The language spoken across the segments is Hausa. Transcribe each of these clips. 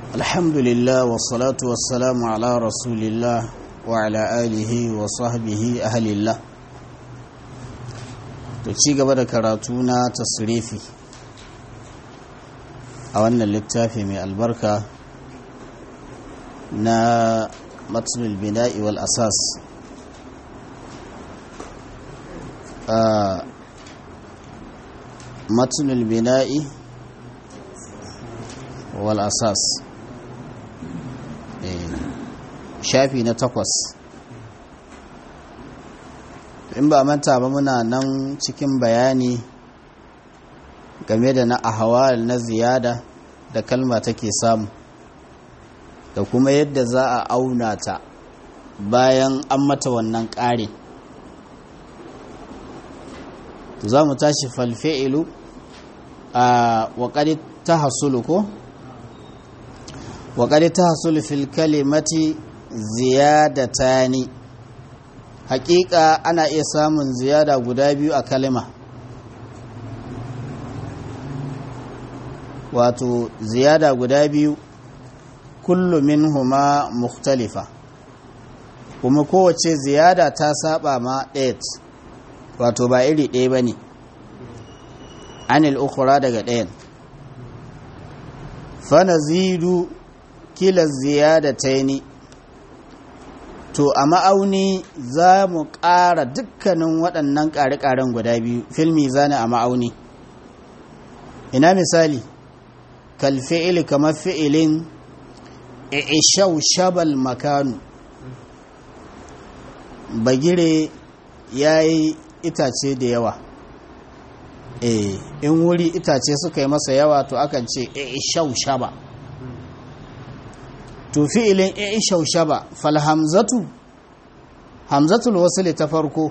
الحمد لله والصلاة والسلام على رسول الله وعلى آله وصحبه أهل الله ci gaba da karatu na tasrifi a wannan littafi mai albarka na matsulul bina'i wal asas matsulul bina'i wal asas shafi na takwas in ba manta ba muna nan cikin bayani game da na ahawal na ziyada da kalma take samu da kuma yadda za a auna ta bayan an mata wannan ƙarin za mu tashi falfe'ilu a waƙari ta hasulu ko? waƙari ta hasulu fil kalimati ziyadatani hakika ana iya samun ziyada guda biyu a kalima wato ziyada guda biyu kullu minhuma mukhtalifa kuma kowace ziyada ta saba ma ɗaya wato ba iri ɗaya ba ne anil ukura daga ɗayan fana zidu kila ziyada ta ni to a ma'auni za mu ƙara dukkanin waɗannan ƙare-ƙaren guda biyu filmi zane a ma'auni ina misali kalfi'ili kamar fi'ilin ishau shabal makanu bagire ya yi itace da yawa e in wuri itace suka yi masa yawa to akan ce ishau shaba to fi'ilin ishau shaba falhamzatu hamzatul wasli ta farko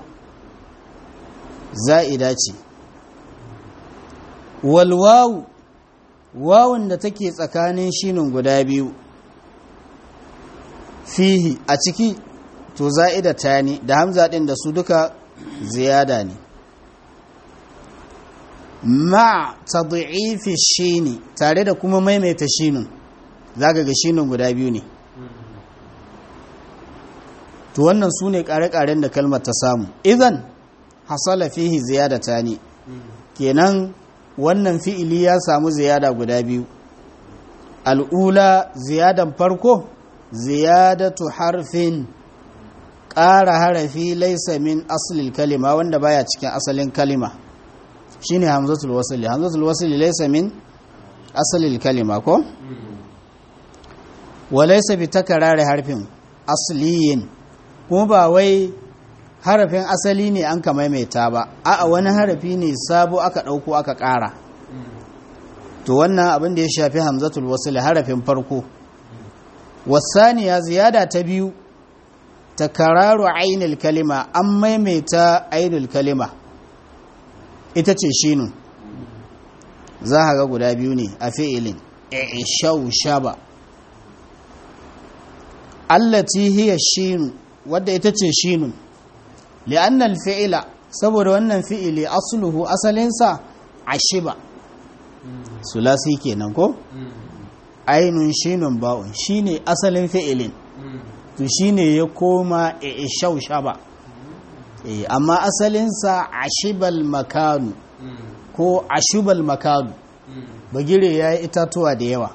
za'ida ce wal wawu wawun da take tsakanin shinin guda biyu fihi a ciki to za'ida ta ne da hamza din da su duka ziyada ne ma tad'ifi shini tare da kuma maimaita shinin zaka ga shinin guda biyu ne to wannan su ne ƙare-ƙaren da kalmar ta samu idan hasala fihi ziyada ta ne kenan wannan fi'ili ya samu ziyada guda biyu al'ula ziyadan farko ziyadatu harfin ƙara harafi laisa min asalin kalima wanda baya cikin asalin kalima shine hamzatul wasili hamzatul wasili laisa min asalin kalima ko wa laisa bi takarari harfin asliyin kuma ba wai harafin asali ne an ka maimaita ba a'a wani harafi ne sabo aka ɗauko aka ƙara to wannan abin da ya shafi hamzatul wasili harafin farko wasaniya ziyada ta biyu takararu ainul kalima an maimaita ainul kalima ita ce shinu za a ga guda biyu ne a fi'ilin ishau shaba allati hiya shinu wadda ita ce shinun li'annal fi'ila saboda wannan fi'ili asluhu asalinsa ashiba sulasi kenan ko ainun shinun ba'un shine asalin fi'ilin to shine ya koma ishau shaba amma asalinsa ashibal makanu ko ashibal makanu bagire ya yi itatuwa da yawa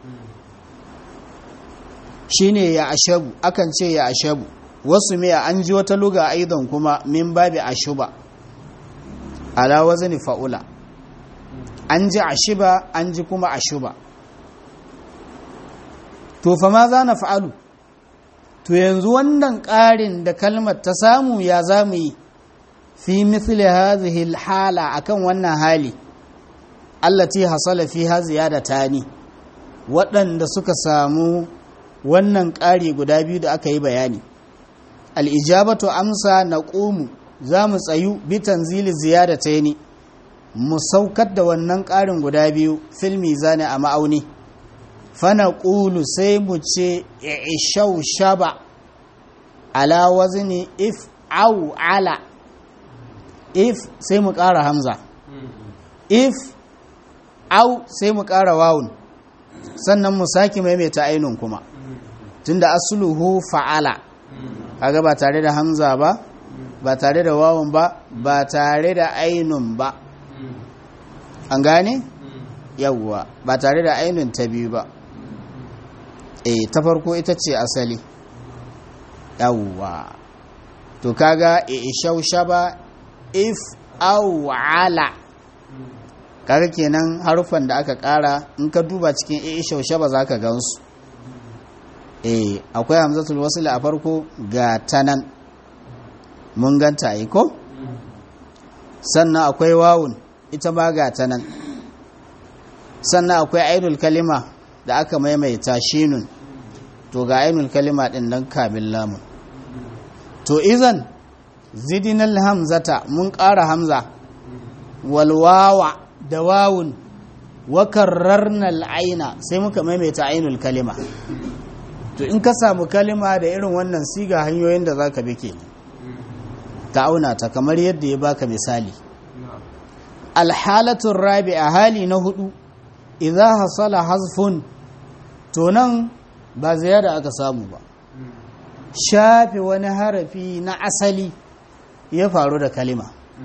shine ya ashabu akan ce ya ashabu wasu miya an ji wata luga aidan kuma min babi ashuba ala wazni fa'ula an ji ashiba an ji kuma ashuba to fa ma za na fa'alu to yanzu wannan ƙarin da kalmar ta samu ya za mu yi fi mithli hadhihi hala akan wannan hali allati hasala fiha ziyadatani waɗanda suka samu wannan ƙari guda biyu da aka yi bayani al'ijabatu amsa na ƙomu za mu tsayu bitan zili ziyada ta yi mu saukar da wannan ƙarin guda biyu filmi zane a ma'auni fana ƙulu sai mu ce ishau shaba ala wazni if au ala if sai mu ƙara hamza if au sai mu ƙara wawun sannan mu sake maimaita ainun kuma tunda asluhu fa'ala kaga ba tare da hamza ba ba tare da wawan ba ba tare da ainun ba an gane yawwa ba tare da ainun ta biyu ba eh ta farko ita ce asali yawwa to kaga ishaushaba if awala kaga kenan harufan da aka kara in ka duba cikin ishaushaba za ka gansu eh akwai hamzatul wasl a farko ga tanan mun ganta ai ko sannan akwai wawun ita ma ga tanan sannan akwai ainul kalima da aka maimaita shinun to ga ainul kalima din nan kamin lamun to izan zidinal hamzata mun ƙara hamza walwawa da wawun wa karrarnal aina sai muka maimaita ainul kalima to in ka samu kalima da irin wannan siga hanyoyin da zaka bi ke ka auna ta kamar yadda ya baka misali alhalatun rabi a hali na hudu idza hasala hazfun to nan ba ziyada aka samu ba shafe wani harafi na asali ya faru da kalima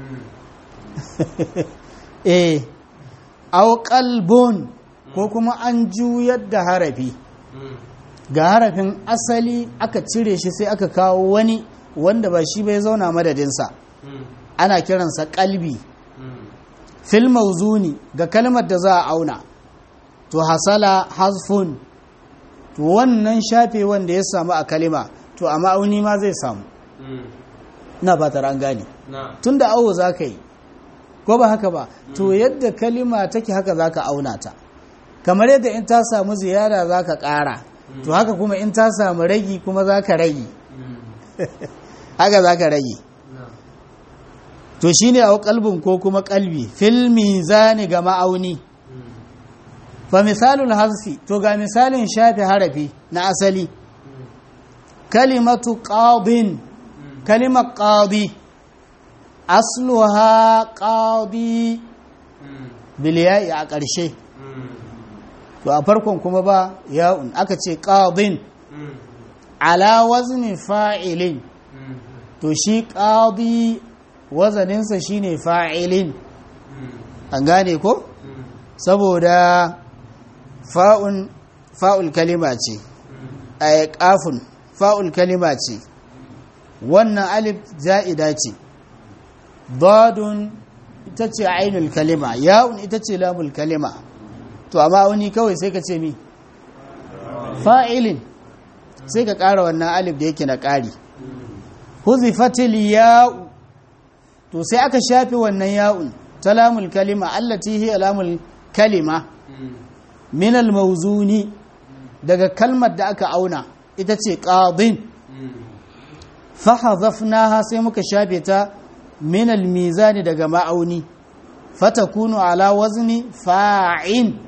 eh au qalbun ko kuma an juyar da harafi ga harafin asali aka cire shi sai aka kawo wani wanda ba shi bai zauna madadinsa ana kiransa kalbi fil mauzuni ga kalmar da za a auna to hasala hasfun to wannan shafe wanda ya samu a kalima to a ma'auni ma zai samu na ba an gane tun da awo za ka yi ko ba haka ba to yadda kalima take haka za ka auna ta kamar yadda in ta samu ziyara za ka ƙara to haka kuma in ta samu ragi kuma za ka ragi haka za ka ragi to shi ne a kalbin ko kuma kalbi filmi zani ga ma'auni fa misalul hasfi to ga misalin shafi harafi na asali kalimatu qadin kalimar qadi asluha qadi bilya'i a ƙarshe to a farkon kuma ba ya'un aka ce qadin ala wazni fa'ilin to shi qadi wazaninsa shine fa'ilin an gane ko saboda fa'un fa'ul kalima ce a kafin fa'ul kalima ce wannan alif za'ida ce dadun ita ce ainul kalima ya'un ita ce lamul kalima to amma wani kawai sai ka ce mi fa'ilin sai ka ƙara wannan alif da yake na ƙari huzifatil ya'u to sai aka shafe wannan ya'un ta lamul kalima allati hiya lamul kalima min al-mawzuni daga kalmar da aka auna ita ce qadin fa hadhafnaha sai muka shafe ta min al-mizani daga ma'auni fatakunu ala wazni fa'in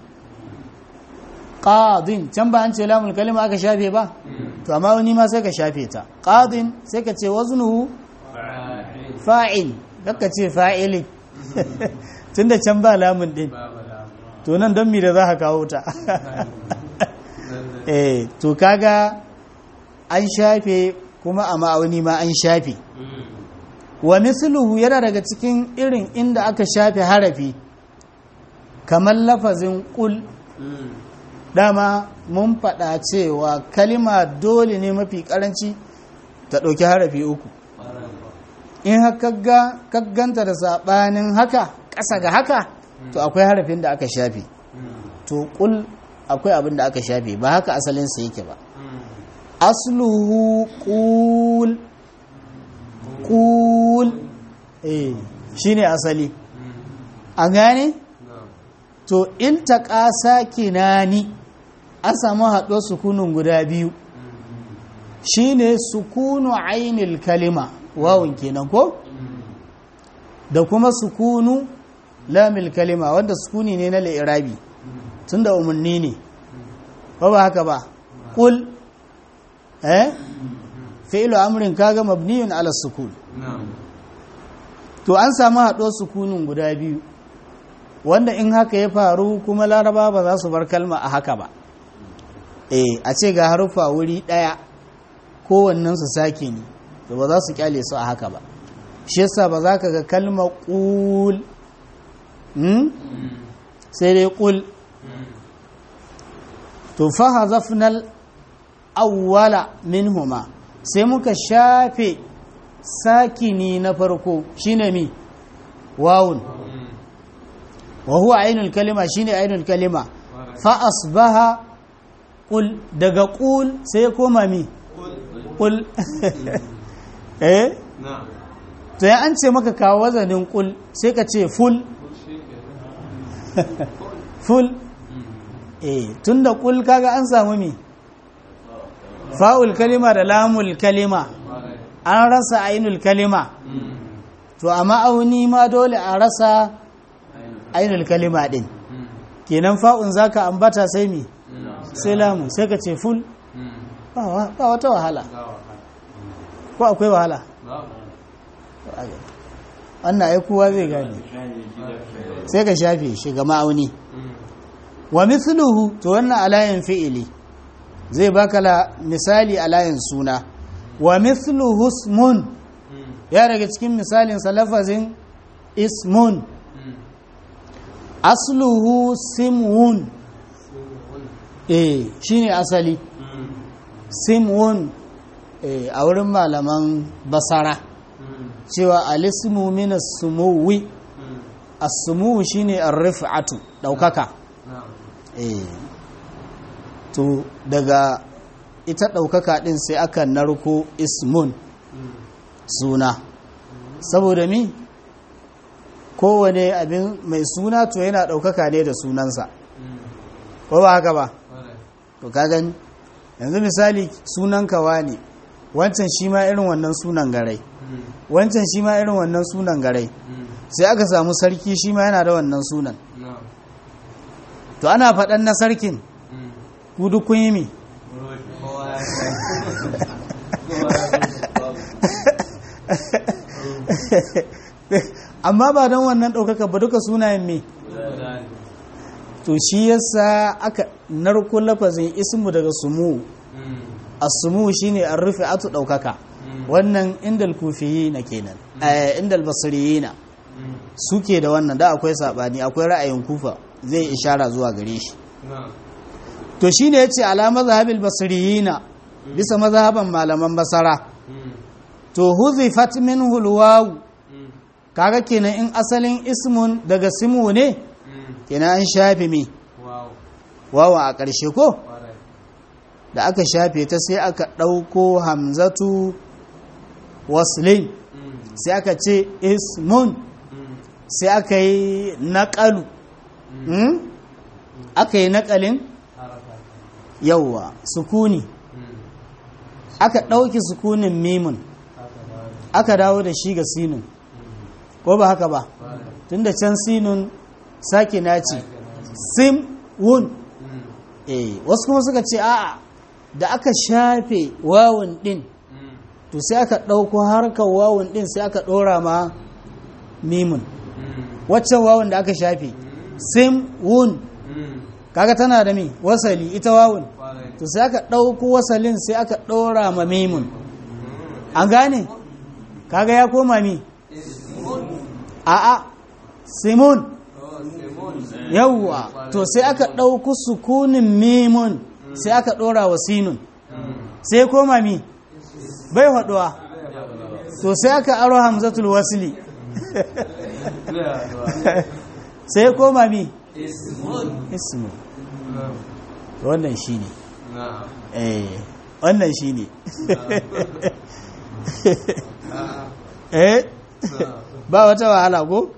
qadin can ba an ce lamul kalima aka shafe ba to amma wani ma sai ka shafe ta qadin sai ka ce waznuhu fa'in kakka ce fa'ilin tunda can ba lamun din to nan don mi da za ka kawo ta eh to kaga an shafe kuma a ma'auni ma an shafe wa misluhu yana daga cikin irin inda aka shafe harafi kamar lafazin kul dama mun faɗa cewa kalima dole ne mafi ƙaranci ta ɗauki harafi uku in kagganta da saɓanin haka ƙasa ga haka to akwai harafin da aka shafe to kul akwai abin da aka shafe ba haka asalinsa yake ba asluhu kul kul eh shine asali an gane to in ta ƙasa kinani an samu haɗo sukunun guda biyu shine sukunu ainil kalima wawun kenan ko da kuma sukunu lamil kalima wanda sukuni ne na la'irabi tun da umarni ne ba ba haka ba ƙul eh fi'lu amrin kaga mabniyun ala sukun to an samu haɗo sukunin guda biyu wanda in haka ya faru kuma laraba ba za su bar kalma a haka ba eh a ce ga harufa wuri ɗaya kowannen su sake ne to ba za su kyale su a haka ba shi yasa ba za ka ga kalmar ƙul sai dai ƙul to fa hazafnal awwala minhuma sai muka shafe sakini na farko shine mi wawun wa huwa ainul kalima shine ainul kalima fa asbaha qul daga qul sai ya koma mi qul eh to ya an ce maka kawo wazanin qul sai ka ce ful ful eh tunda qul kaga an samu mi fa'ul kalima da lamul kalima an rasa ainul kalima to a ma'auni ma dole a rasa ainul kalima din kenan fa'un zaka ambata sai mi sai lamu sai ka ce ful ba wata wahala ko akwai wahala wannan ai kowa zai gane sai ka shafe shi ga ma'auni wa mithluhu to wannan alayin fi'ili zai baka la misali alayin suna wa mithluhu ismun ya daga cikin misalin salafazin ismun asluhu simwun eh shine asali simwun eh a wurin malaman basara cewa alismu min as-sumuwi as-sumuwi shine ar-rif'atu daukaka eh to daga ita ɗaukaka ɗin sai aka narko ismun suna saboda mi kowane abin mai suna to yana ɗaukaka ne da sunansa ko ba haka ba to ka gani yanzu misali sunan kawa ne wancan shi ma irin wannan sunan garai wancan shi ma irin wannan sunan garai sai aka samu sarki shi ma yana da wannan sunan to ana faɗan na sarkin ku duk kun yi mi amma ba don wannan ɗaukaka ba duka sunayen me to shi yasa aka narko lafazin ismu daga sumu as-sumu shine an rufe atu ɗaukaka wannan indal kufiyi na kenan indal basiriyi na suke da wannan da akwai saɓani akwai ra'ayin kufa zai ishara zuwa gare shi to shi ne ya ce ala mazhabil basiriyina bisa mazhaban malaman basara to huzifat min hulwawu kaga kenan in asalin ismun daga simu ne kenan an shafe mi wawa a ƙarshe ko da aka shafe ta sai aka ɗauko hamzatu waslin sai aka ce ismun sai aka yi naƙalu aka yi naƙalin yauwa sukuni aka ɗauki sukunin mimun aka dawo da shi ga sinun ko ba haka ba tun da can sinun sake naci sim wun eh wasu kuma suka ce a'a da aka shafe wawun din to sai aka ɗauko harkar wawun din sai aka ɗora ma mimun waccan wawun da aka shafe sim wun kaga tana da mi wasali ita wawun to sai aka ɗauko wasalin sai aka ɗora ma mimun an gane kaga ya koma mi a'a simun yawwa to sai aka ɗauko sukunin mimun sai aka ɗora wa sinun sai koma mi bai haɗuwa to sai aka aro hamzatul wasili sai koma mi ismu wannan shi ne eh wannan shi ne eh ba wata wahala ko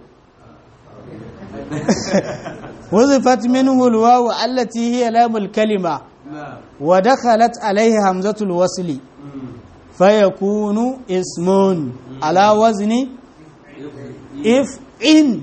وظفت منه الواو التي هي لام الكلمة ودخلت عليه همزة الوصل فيكون اسم على وزن if in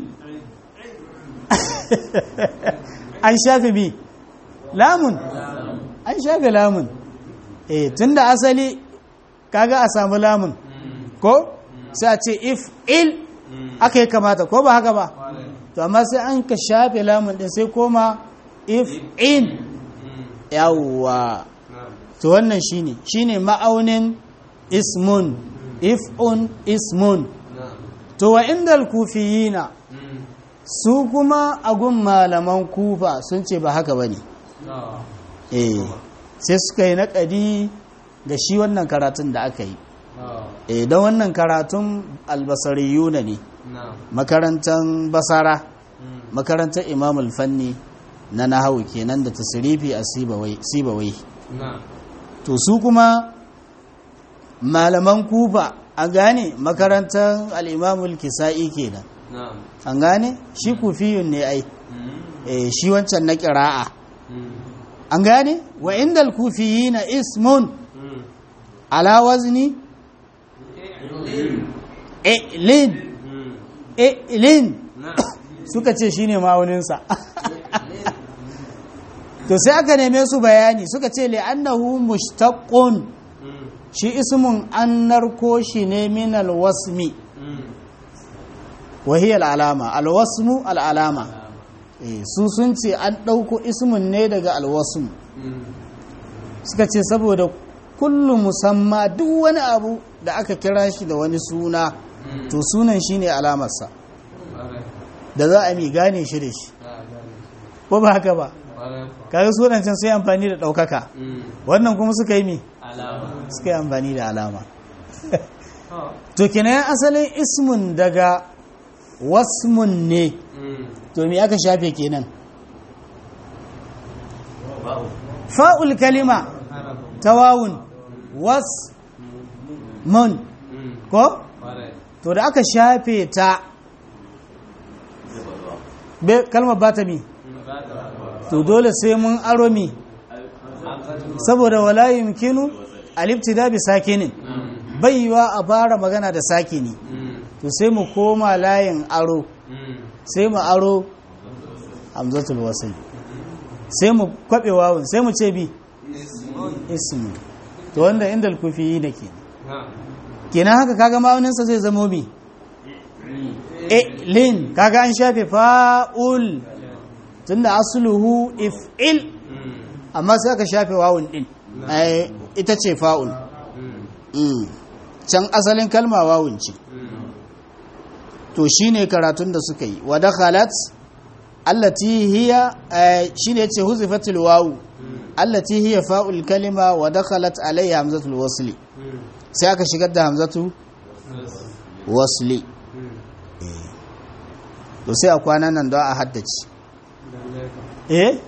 an shafe bi lamun an shafe lamun eh tunda asali kaga a samu lamun ko sai a ce if il aka yi kamata ko ba haka ba to amma sai an ka shafe lamun din sai koma if in yawwa to wannan shine shine ma'aunin ismun if'un ismun to wa indal kufiyina su kuma agun malaman kufa sun ce ba haka bane eh sai suka yi naƙadi da shi wannan karatun da aka yi eh don wannan karatun albasariyuna ne makarantar basara makarantar imamul fanni na nahawu kenan da tasirifi a sibawai to su kuma malaman kufa an gane makarantar al'imamul kisa'i kenan an gane shi kufiyun ne ai shi wancan na ƙira'a an gane wa inda kufiyi na ismun ala wazni ilin ilin suka ce shine ma'auninsa to sai aka neme su bayani suka ce li'annahu mushtaqqun shi ismun an narko shi ne min alwasmi wa hiya al'alama alwasmu al'alama su sun ce an ɗauko ismun ne daga alwasmu suka ce saboda kullu musamma duk wani abu da aka kira shi da wani suna to sunan shi ne alamarsa da za a mi gane shi da shi ko ba haka ba kaga sunan can sai amfani da ɗaukaka wannan kuma suka yi mi suka yi amfani da alama to kenan asalin ismun daga wasmun ne to me aka shafe kenan fa'ul kalima tawawun was mun ko to da aka shafe ta kalmar ba ta mi to dole sai mun aro mi saboda wala yumkinu alibtida bi sakinin baiwa a fara magana da sakini to sai mu koma layin aro sai mu aro hamzatul wasl sai mu kwabe wawun sai mu ce bi ismu to wanda inda kufi da ke kenan haka kaga ma'auninsa zai zamo bi e lin kaga an shafe fa'ul tunda asluhu if'il amma sai aka shafe wawun din ita ce fa'ul can asalin kalma wawun ce to shine karatun da suka yi wa dakhalat allati hiya shine yace huzifatul wawu allati hiya fa'ul kalima wa dakhalat alayha hamzatul wasli sai aka shigar da hamzatu wasli to sai a kwanan nan don a haddace eh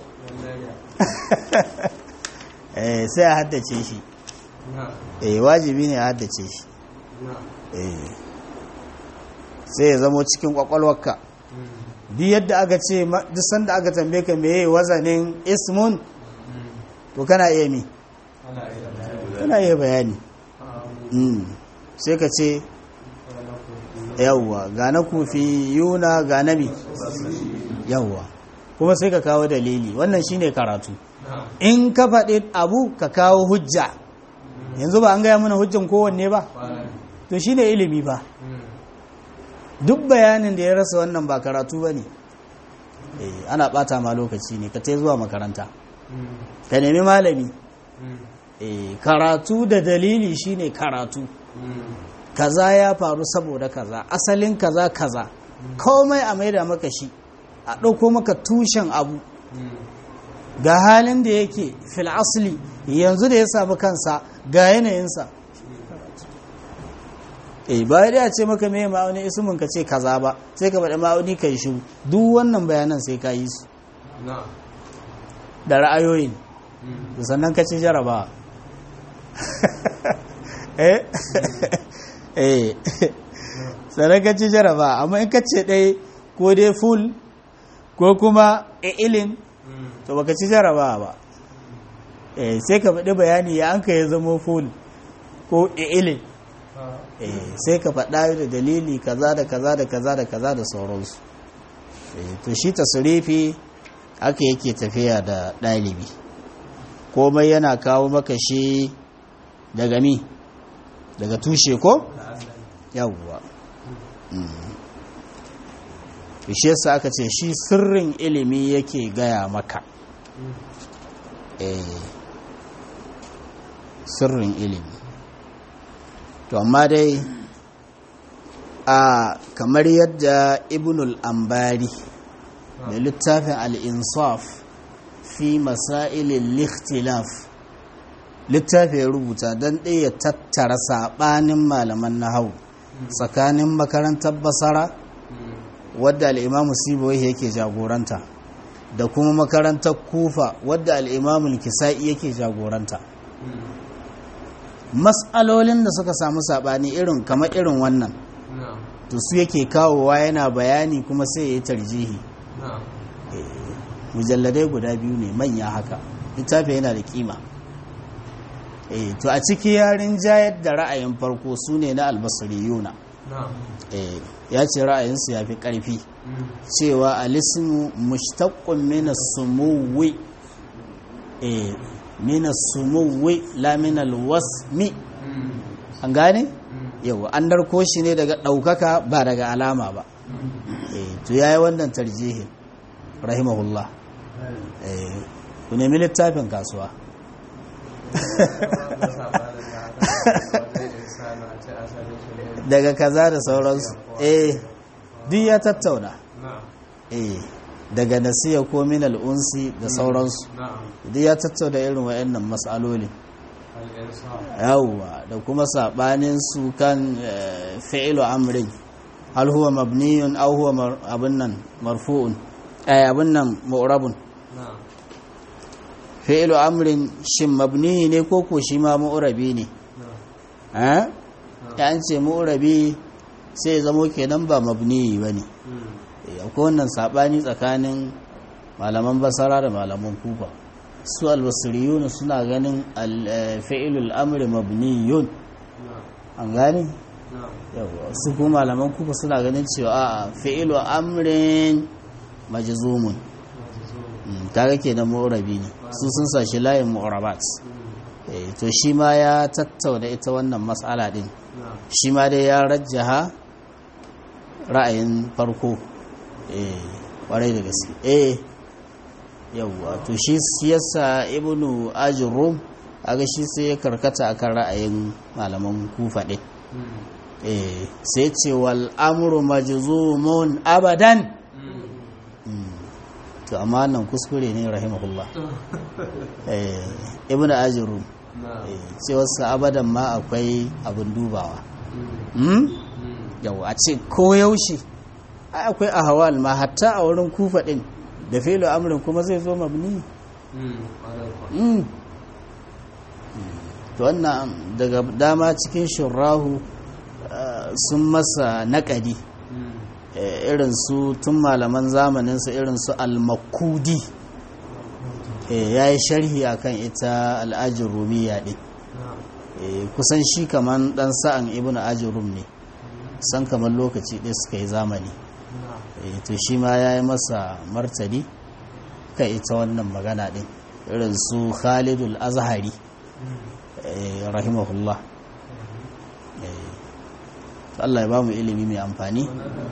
eh sai a haddace shi eh wajibi ne a haddace shi eh sai ya zamo cikin kwakwalwarka duk yadda aka ce duk sanda aka tambaye ka meye wazanin ismun to kana iya mi kana iya bayani sai ka ce yawwa ga na kufi yuna ga na mi yawwa kuma sai ka kawo dalili wannan shine karatu in ka faɗi abu ka kawo hujja yanzu ba an gaya mana hujjan kowanne ba to shine ilimi ba duk bayanin da ya rasa wannan ba karatu ba ne ana ɓata ma lokaci ne ka ta zuwa makaranta ka nemi malami karatu da dalili shine karatu kaza ya faru saboda kaza asalin kaza kaza komai a maida maka shi a ɗauko maka tushen abu ga halin da yake fil asli yanzu da ya samu kansa ga yanayinsa eh ba da ce maka me ma'auni ismin ka ce kaza ba sai ka faɗi ma'auni kai shi duk wannan bayanan sai ka yi su da ra'ayoyin da sannan ka ci jaraba eh eh sannan ka ci jaraba amma in ka ce ɗaya ko dai full ko kuma ilin to baka ci jaraba ba eh sai ka faɗi bayani ya an ka ya zama full ko ilin eh sai ka faɗa da dalili kaza da kaza da kaza da kaza da sauransu eh to shi tasrifi haka yake tafiya da ɗalibi komai yana kawo maka shi daga mi daga tushe ko yawwa shi yasa aka ce shi sirrin ilimi yake gaya maka eh sirrin ilimi to amma dai a kamar yadda ibnul ambari da littafin al'insaf fi masailin likhtilaf littafi ya rubuta don ɗaya tattara saɓanin malaman na hau tsakanin makarantar basara wadda al'imamu siboyi yake jagoranta da kuma makarantar kufa wadda al'imamun kisa'i yake jagoranta matsalolin da suka samu saɓani irin kamar irin wannan to su yake kawowa yana bayani kuma sai ya yi tarjihi mujalladai guda biyu ne manya haka littafi yana da kima to a ciki yarin jayar da ra'ayin farko su ne na albasariyuna ya ce ra'ayinsu ya fi ƙarfi cewa alismu mushtaqqun min as-sumuwi eh min as-sumuwi la min al-wasmi an gane yawa an darko shi ne daga ɗaukaka ba daga alama ba eh to yayi wannan tarjihin rahimahullah eh ku nemi littafin kasuwa daga kaza da sauransu eh duk ya tattauna eh daga nasiya ko min al'unsi da sauransu duk ya tattauna irin wayannan mas'aloli yawwa da kuma sabanin su kan fi'lu amrin hal huwa mabniyun aw huwa abun nan marfu'un ay abun nan mu'rabun fi'lu amrin shin mabni ne ko ko shi ma mu'rabi ne eh ya an ce mu'rabi sai ya zamo kenan ba mabni bane akwai wannan sabani tsakanin malaman basara da malaman kufa su albasiriyun suna ganin fi'ilul amri mabniyun an gane su kuma malaman kufa suna ganin cewa a fi'ilu amrin majzumun kaga kenan mu'rabi ne su sun sashi layin mu'rabat to shi ma ya tattauna ita wannan matsala din shi ma dai ya rajjaha ra'ayin farko eh kwarai da gaske eh yawwa to shi siyasa ibnu ajrum aga shi sai ya karkata akan ra'ayin malaman kufa din eh sai ce wal amru majzumun abadan to amma nan kuskure ne rahimahullah eh ibnu ajrum ce wasu abadan ma akwai abin dubawa yau a ce ko yaushe akwai ahawal ma hatta a wurin kufa din da filo amurin kuma zai zo mabni to wannan daga dama cikin shurrahu sun masa naƙadi irin su tun malaman zamaninsa irin su al-makudi ya yi sharhi akan ita al'ajin rumiya ɗin kusan shi kaman ɗan sa'an ibn ajin rum ne san kamar lokaci ɗaya suka yi zamani to shi ma ya yi masa martani kan ita wannan magana ɗin irin su khalidul azhari rahimahullah Allah ya ba mu ilimi mai amfani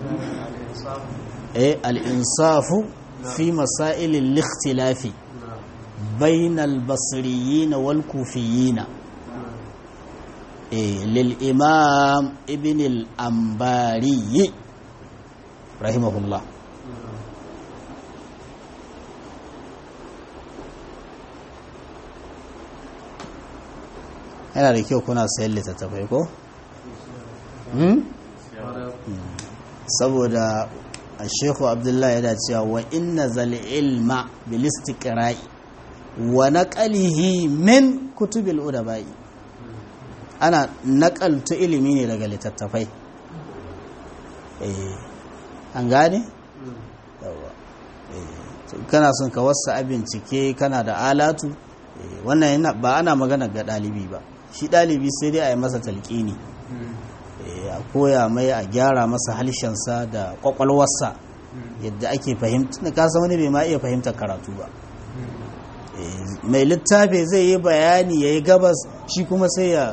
al'insafu fi masailin likhtilafi بين البصريين والكوفيين إيه للإمام ابن الأنباري رحمه الله yana da kyau kuna sayan littattafai ko? saboda a shekhu abdullahi yana cewa wa inna zal ilma bil istiqra'i wa naqalihi min kutubil udabai ana naƙaltu ilimi ne daga littattafai eh an gane yawa kana son ka wasa bincike kana da alatu wannan yana ba ana magana ga ɗalibi ba shi ɗalibi sai dai a yi masa talƙini a koya mai a gyara masa halshensa da ƙwaƙwalwarsa yadda ake fahimta na kasa wani bai ma iya fahimtar karatu ba mai littafi zai yi bayani ya yi gabas shi kuma sai ya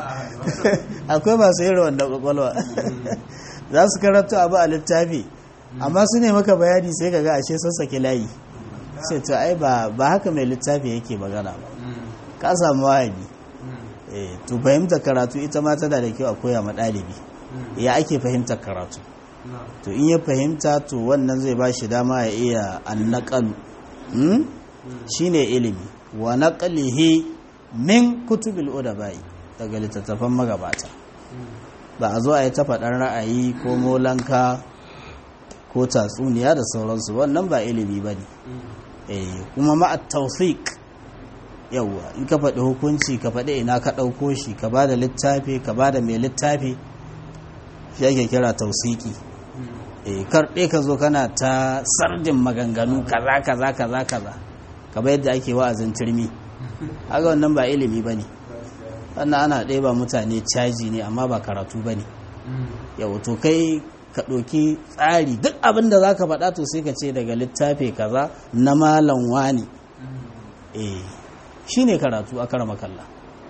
akwai masu yin wanda kwakwalwa za su karatu abu a littafi amma su ne maka bayani sai ka ga ashe sassake layi sai to ai ba ba haka mai littafi yake magana ba ka samu wahabi eh to fahimtar karatu ita ma tana da kyau a koya ma ɗalibi ya ake fahimtar karatu to in ya fahimta to wannan zai ba shi dama ya iya annaqalu hmm? shine ilimi wa naqlihi min kutubil udabai daga littattafan magabata ba a zo a yi ta faɗar ra'ayi ko molanka ko tatsuniya da sauransu wannan ba ilimi ba ne kuma ma'at tawfiq yawwa in ka faɗi hukunci ka faɗi ina ka ɗauko shi ka ba da littafi ka ba da mai littafi shi ake kira tausiki karɗe ka zo kana ta sardin maganganu kaza kaza kaza kaza kamar yadda ake wa'azin turmi haka wannan ba ilimi ba ne wannan ana ɗaya mutane caji ne amma ba karatu ba ne yau to kai ka ɗauki tsari duk abin da za ka faɗa to sai ka ce daga littafi kaza na malam wani eh shi ne karatu a kara makalla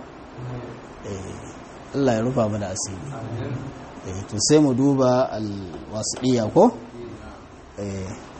Allah ya rufa mana asiri to sai mu duba alwasiɗiya ko?